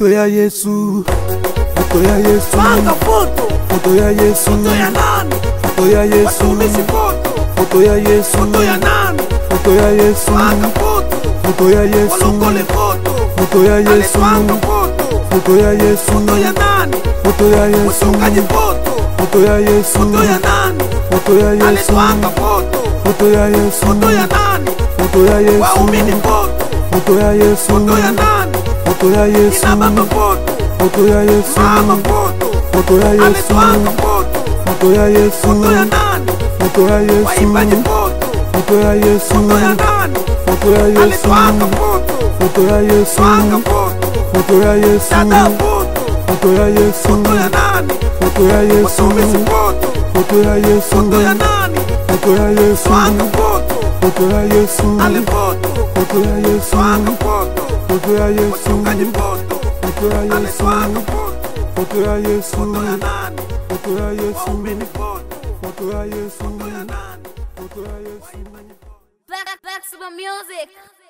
foto ya Yesu, foto ya Yesu, panga foto foto ya Yesu, foto ya nani foto ya Yesu, watumishi foto foto ya Yesu, foto ya nani foto ya Yesu, panga foto foto ya Yesu, walokole foto foto ya Yesu, aletwanga foto foto ya Yesu, foto ya nani foto ya Yesu, mchungaji foto foto ya Yesu, foto ya nani foto ya Yesu, aletwanga foto foto ya Yesu, foto ya nani foto ya Yesu, waumini foto foto ya Yesu, foto ya nani foto ya Yesu, ina baba foto foto ya Yesu, mama foto foto ya Yesu, aletwanga foto foto ya Yesu, foto ya nani foto ya Yesu, waimbaji foto foto ya Yesu, foto ya nani foto ya Yesu, aletwanga foto foto ya Yesu, twanga foto foto ya Yesu, dada foto foto ya Yesu, foto ya nani foto ya Yesu, watumishi foto foto ya Yesu, foto ya nani foto ya Yesu, twanga foto foto ya Yesu, ale foto foto ya Yesu, twanga foto foto ya Yesu, mchungaji foto foto ya ale Yesu, twanga foto foto ya Yesu, foto ya nani foto ya Yesu, waumini foto foto ya Yesu, foto ya nani foto ya Yesu. waimbaji foto Back, back to the music.